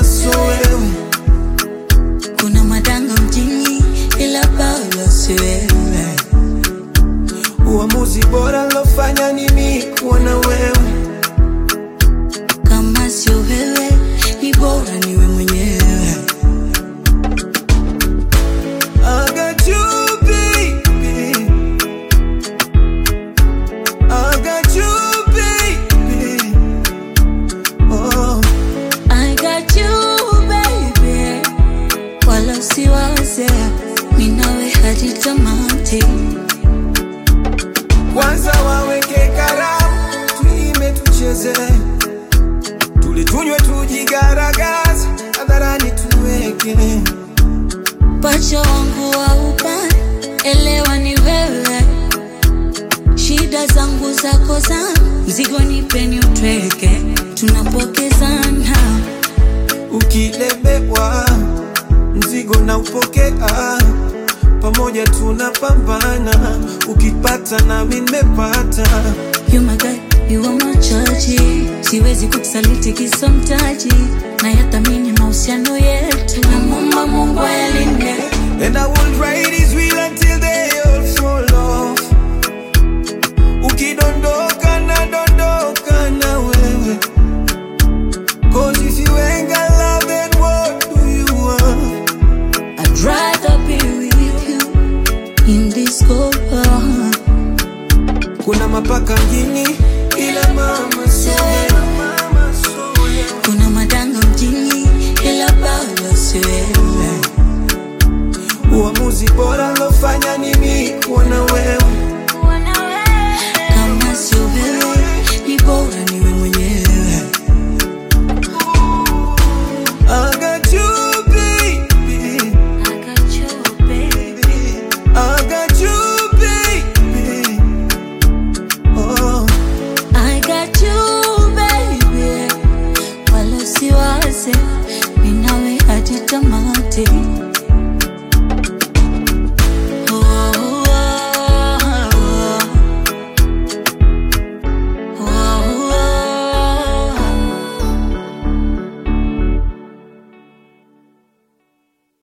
mama so wewe Kuna madanga mjini ila Paulo si wewe. uamuzi bora lofanya ni mimi kuwa na wewe Kama sio wewe ni bora niwe mwenyewe. I got you, baby. I got you, baby. Oh, I got you baby, wala usiwaze, mimi nawe hadi tamati. kwanza waweke karamu, tuime tucheze, tulitunywe tujigaragaze, hadharani tuweke Pacha wangu wa upande, elewa ni wewe, shida zangu zako zangu, mzigo nipeni utweke, tunapokezana ukilemewa, mzigo na upokea, pamoja tunapambana, ukipata nami nimepata. You my guy, you are my chachi. Siwezi kukusaliti kisa mtaji, na yathamini mahusiano yetu, namwomba Mungu ayalinde. And I will ride his wheel until they all fall off. Ukidondoka na dondoka na wewe. Cause if you ain't got love, then what do you want? I'd rather be with you in this cold world. Kuna mapaka mjini ila mama so mama so Kuna madanga mjini, ila Paulo si wewe. Uamuzi bora lofanya ni mimi kuwa na